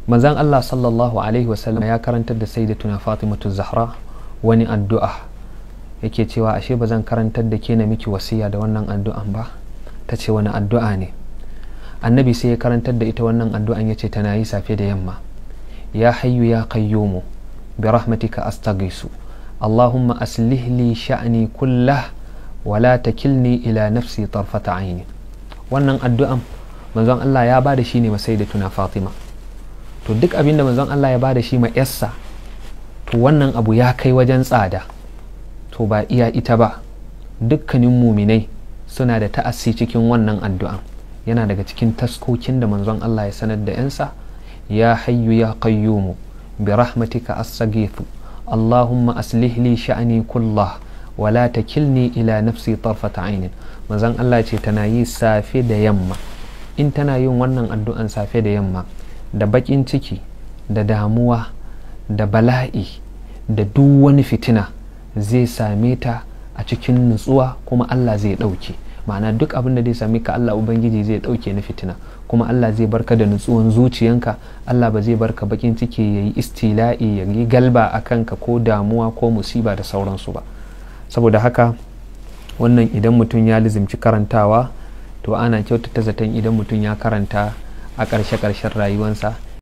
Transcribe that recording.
manzan Allah sallallahu alaihi wasallam ya karantar da sayyidatuna Fatimatu Zahra wani addu'a yake cewa ashe ba zan karantar da ke na miki wasiya da wannan addu'an ba ta ce wani addu'a ne annabi sai ya karantar da ita wannan addu'an ya ce tana yi safe da yamma ya hayyu ya qayyumu bi rahmatika astaghisu allahumma aslih li sha'ni kullah wa la takilni ila nafsi tarfata aini wannan addu'an manzon Allah ya bada shi ne masai da tuna Fatima to duk abinda manzon Allah ya bada shi ma yassa to wannan abu ya kai wajen tsada to ba iya ita ba dukkanin muminai suna da ta'assi cikin wannan addu'an yana daga cikin taskokin da manzon Allah ya sanar da yansa ya hayyu ya qayyumu bi rahmatika astaghithu allahumma aslih li sha'ani kullah wa la takilni ila nafsi tarfata ainin manzon Allah ce tana yi safe da yamma in tana yin wannan addu'an safe da yamma da bakin ciki da damuwa da bala'i da duk wani fitina zai same ta a cikin nutsuwa kuma Allah zai ɗauke ma'ana duk abin da zai same ka Allah Ubangiji zai ɗauke na fitina kuma Allah zai barka da nutsuwan zuciyanka Allah ba zai barka bakin ciki ya yi istila'i ya yi galba a kanka ko damuwa ko musiba da sauransu ba saboda haka wannan idan mutum ya lizimci karantawa to ana kyautata zaton idan mutum ya karanta a ƙarshe-ƙarshen rayuwansa